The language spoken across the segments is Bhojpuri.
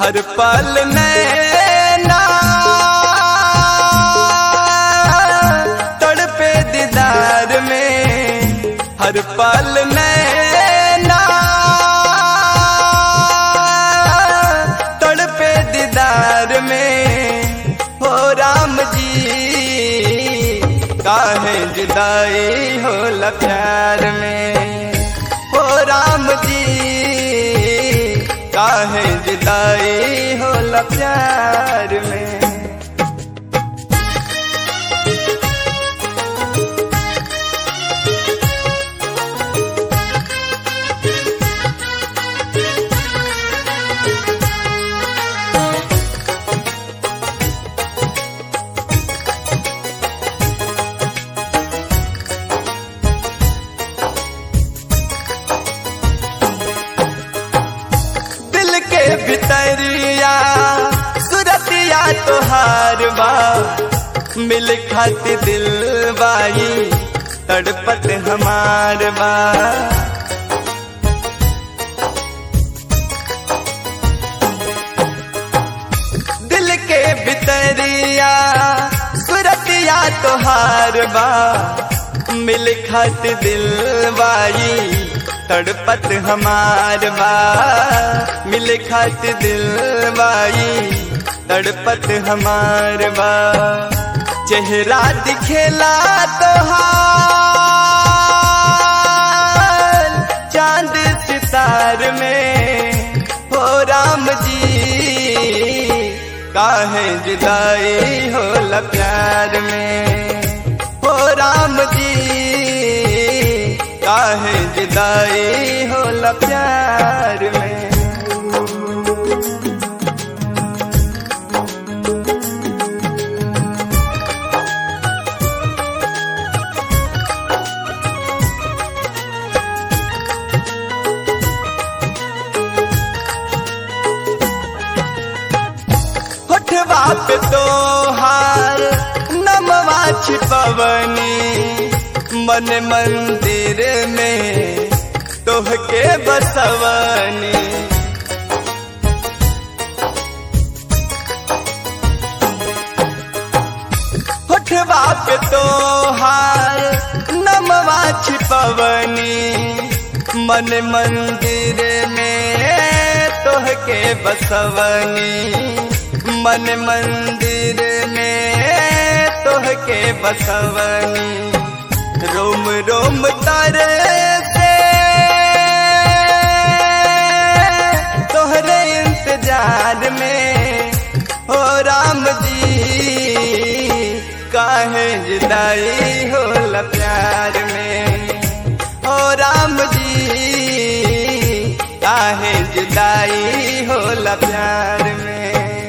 हर पल नैना तड़पे दीदार में हर पल नैना तड़पे दीदार में हो राम जी काहे जुदाई होला प्यार में हो राम जी काहे जुदाई होला प्यार में दिल के भितरिया सुरतिया तोहार बा मिल खाती दिल बाई तड़पत हमार बा दिल के भितरिया सुरतिया तोहार बा मिल खत दिल बाई तड़पत हमार बा मिल खत दिल बाई तड़पत हमार बा चेहरा दिखेला तोहार चांद सितार में हो राम जी काहे जुदाई होला प्यार में हो राम जी काहे जुदाई होला प्यार में होठवा पे तोहार नमवा छिपवनी मन मंदिर में तोहके बसवनी होठवा पे तोहार नमवा छिपवनी मन मंदिर में तोहके बसवनी मन मंदिर में तोहके बसवनी रोम रोम तारे से तोहरे इंतजार में हो राम जी काहे जुदाई होला प्यार में हो राम जी काहे जुदाई होला प्यार में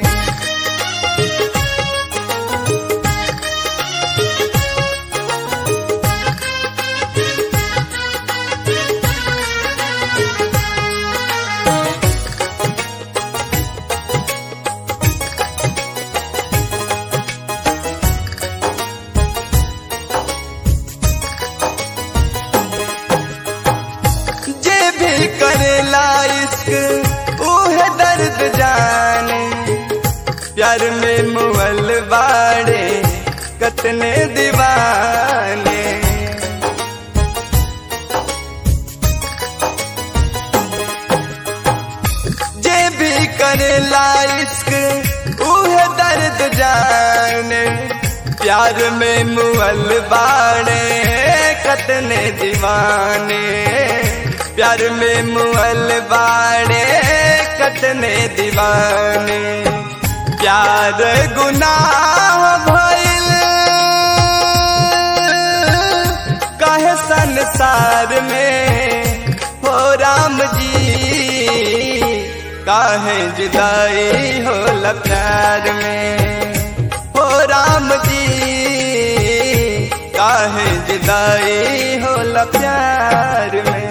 जे भी करेला इश्क उहे दर्द जाने प्यार में मुअल बाड़े कतने दीवाने जे भी करेला इश्क उहे दर्द जाने प्यार में मुअल बाड़े कतने दीवाने प्यार में मुअल बाड़े कतने दीवाने प्यार गुनाह भइल काहे संसार में हो राम जी काहे जुदाई होला प्यार में हो राम जी काहे जुदाई होला प्यार में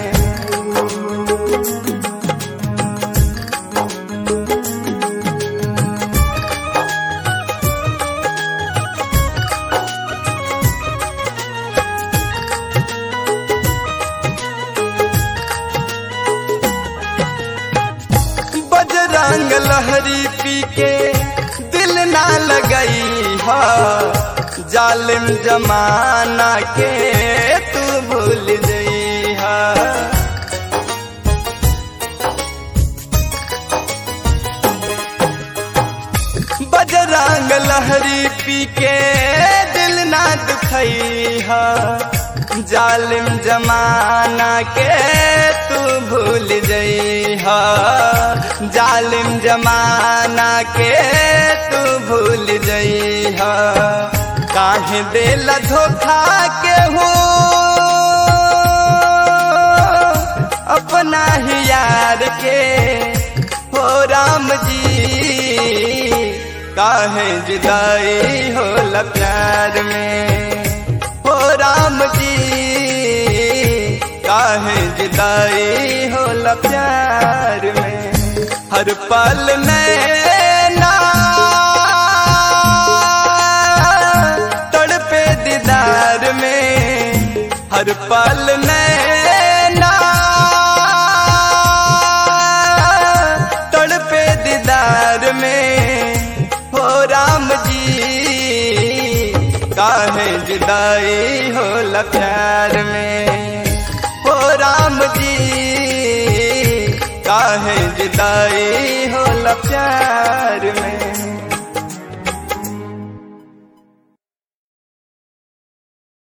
बजरंग लहरी पी के दिल ना लगई हा जालिम जमाना के तू भूल जई हा बजरंग लहरी पी के दिल ना दुखई हा जालिम जमाना के तू भूल जई हा जालिम जमाना के तू भूल जई हा काहे दिल धोखा के हो अपना ही यार के हो राम जी काहे जुदाई हो प्यार में हो राम जी काहे जुदाई हो प्यार में हर पल नैना तड़पे दीदार में हर पल नैना तड़पे दीदार में हो राम जी काहे जुदाई हो प्यार में हो राम जी काहे जुदाई हो प्यार में